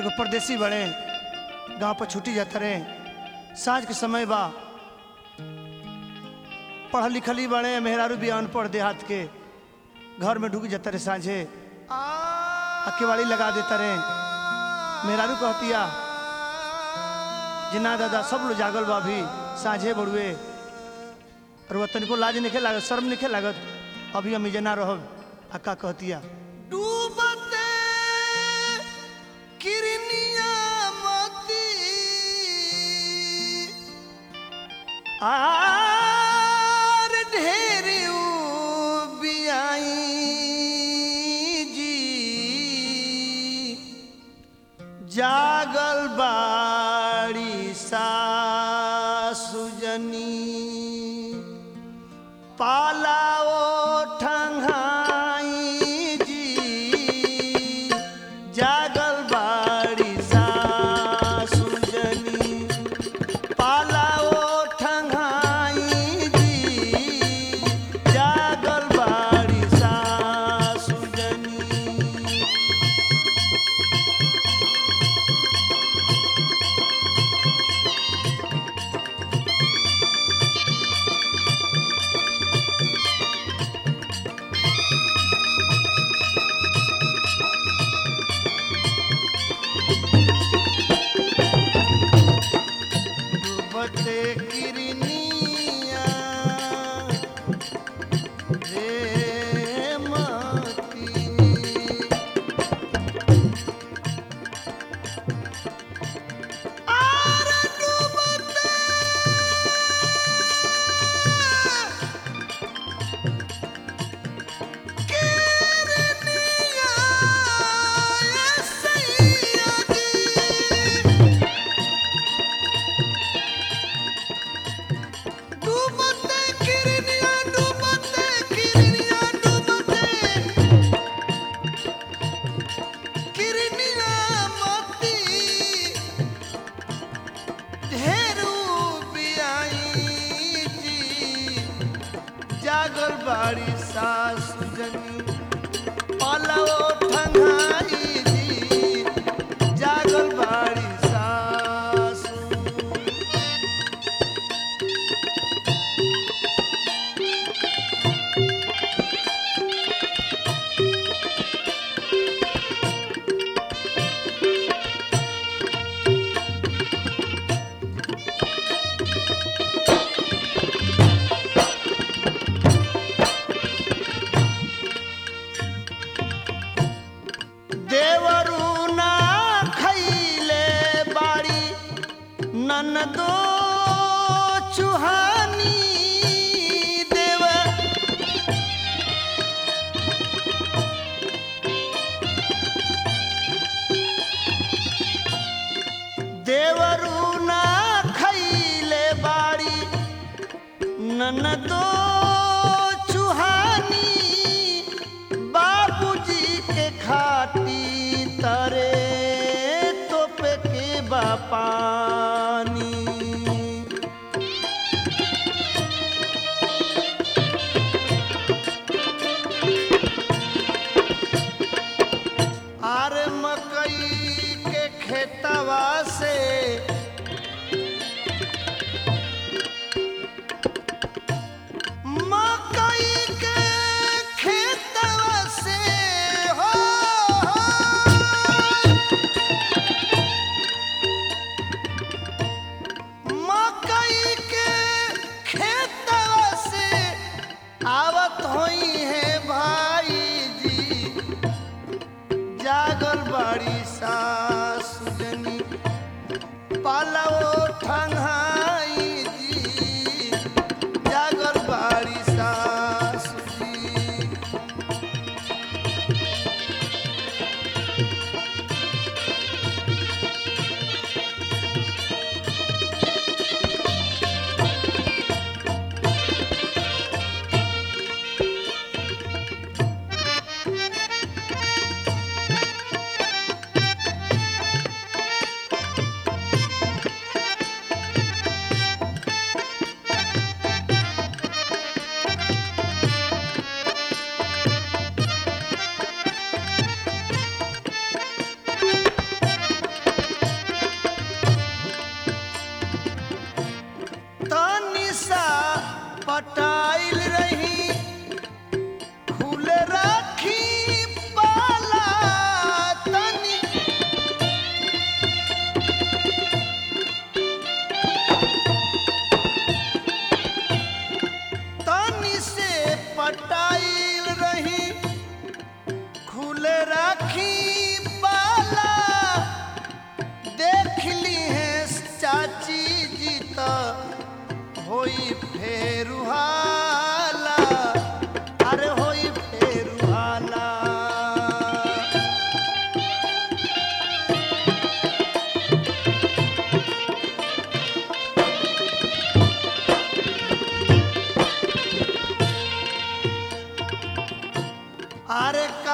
एगो परदेसी बड़े गांव पर छुट्टी जाता रहे साँझ के समय बा पढ़ल लिखल ही बड़े मेहरारू भी अनपढ़ देहात के घर में ढुक जाता रहे साँझे अकेवाड़ी लगा देता रहे मेहरारू कहतिया जे ना दादा सब लोग जागल बा अभी साँझे बड़ुए और वह तनिको लाज नहीं लागत शर्म नहीं लागत अभी हम जना रहब अक्का कहतिया डूबते किरनिया मोती आर ढेर बियाई जी जागल बाड़ी सासुजनी पालाओ ठंगाई जी जागल बाड़ी सासुजनी पालाओ ठंगाई जी जागल बाड़ी सासुजनी डूबते किरनिया रे मती आर डूबते किरनिया सैया जी डूबते किरनिया डूबते किरनिया डूबते किरनिया मोती ढेरू बियाई जी जागल बाड़ी सासु जनी पालाओ ठंगाई जी जागल बाड़ी सासु देवरू ना खैले बाड़ी ननदो चुहानी देव देवरू ना खैले बाड़ी ननदो चुहानी बाबूजी के खाती तरे तोप के बापानी आर मकई के खेतवा से मकई के खेतवा से हो, मकई के खेतवा से आवत होई है भाई जी जागल बाड़ी सासु जनी पालवो ठंगाई जी जागल बाड़ी सासु जी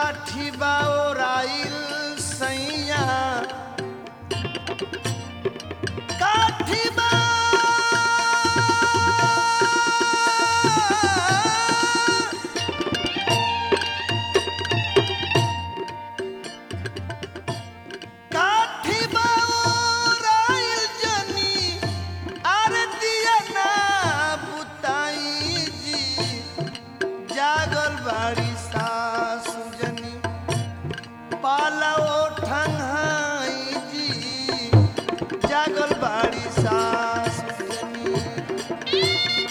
काठी बाओराइल सैया काठी बा काठी बाओराइल जनी आरतिया ना बुताई जी जागल बाड़ी सासु जनी पालाओ ठंगाई जी जागल बाड़ी सासु जनी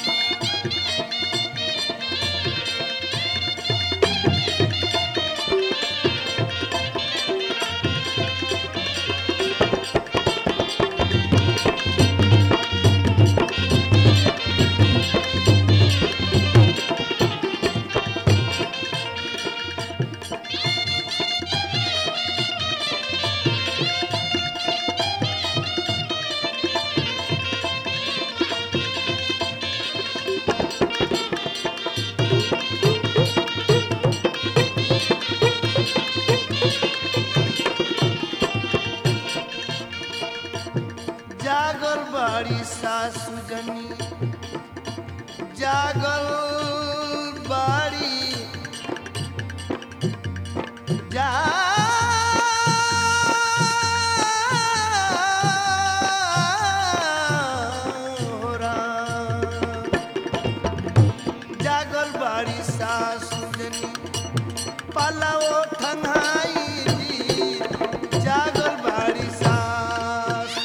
जागल बाड़ी सासु जनी जागल बाड़ी जा जागल बाड़ी सासु जनी पालाओ ठंगाई जी जागल बाड़ी सासु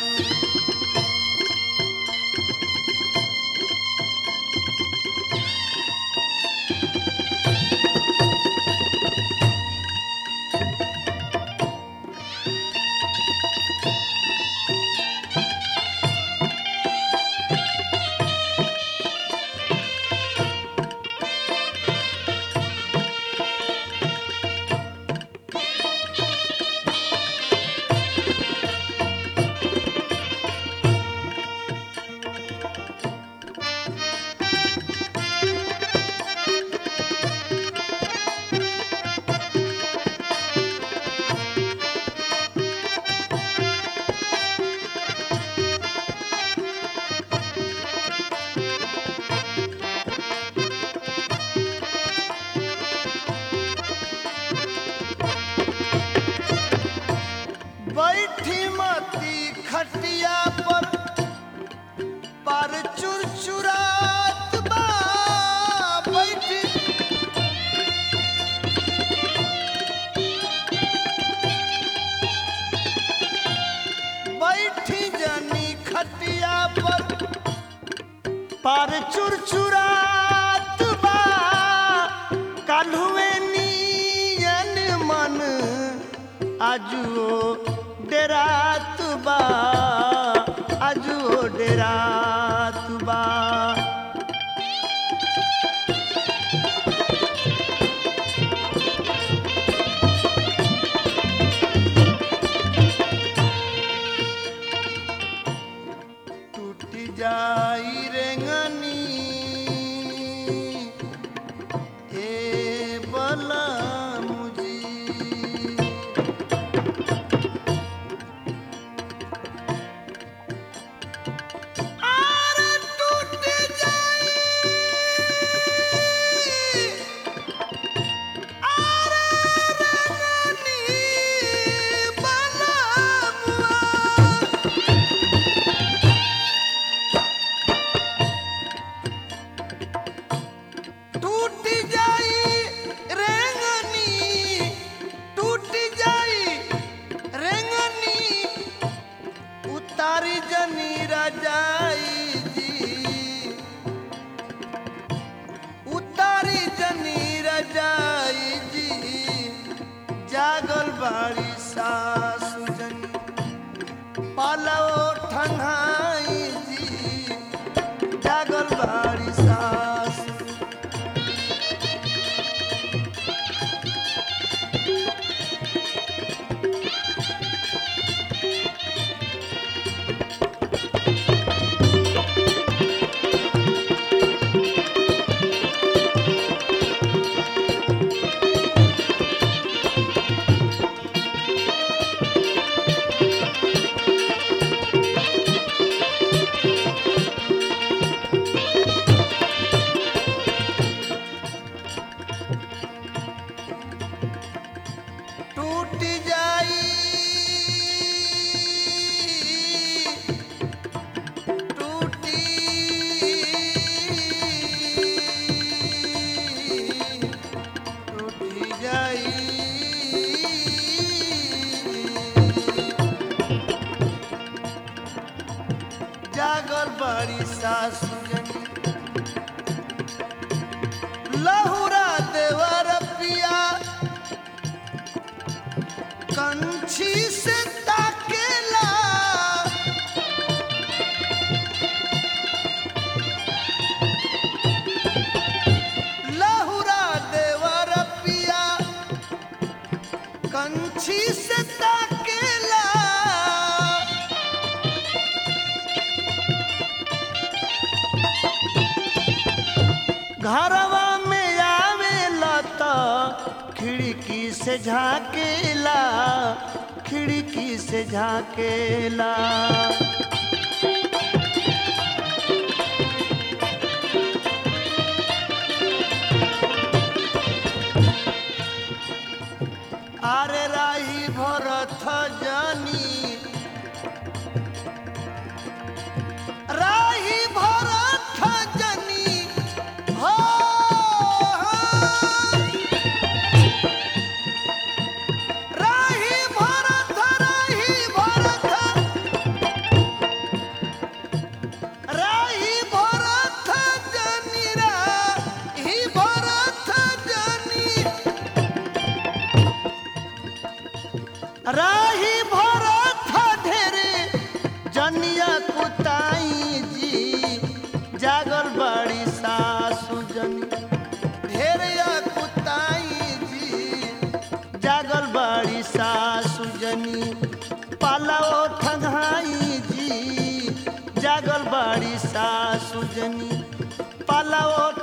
बैठी मती खटिया पर पर चुरचुरात बा बैठी बैठी जनी खटिया पर पर चुरचुरात बा काल्हुए नियन मन आजुओ डेरात बा आजुओ डेरात बा टूट जाई रेंगनी ए बला मुजी आरे टूट जाई आरे रेंगनी बला मुआ टूट जाई रेंगनी टूट जाई रेंगनी उतारी जनी रजाई जी उतारी जनी रजाई जी जागल बाड़ी सासु जनी पालो ठंगाई जी जागल बाड़ी सासु जाई टूटी टूटी जाई जागल बड़ी सासु जनी लहुरा देवर पिया कंछी से ताकेला लहुरा देवर पिया कंछी से ताकेला घरवा में आवेला त खिड़की से झाकेला खिड़की से झाकेला আরে রাহি ভরত জানি রাহি ভরত জানি হো রাহি ভরত রাহি ভরত রাহি ভরত জানি রাহি ভরত জানি राही भरत ढेरे जनिया कुताई जी जागल बड़ी सासु जनी ढेरिया कुताई जी जागल बड़ी सासु जनी पालाओ ठंगाई जी जागल बड़ी सासु जनी पालाओ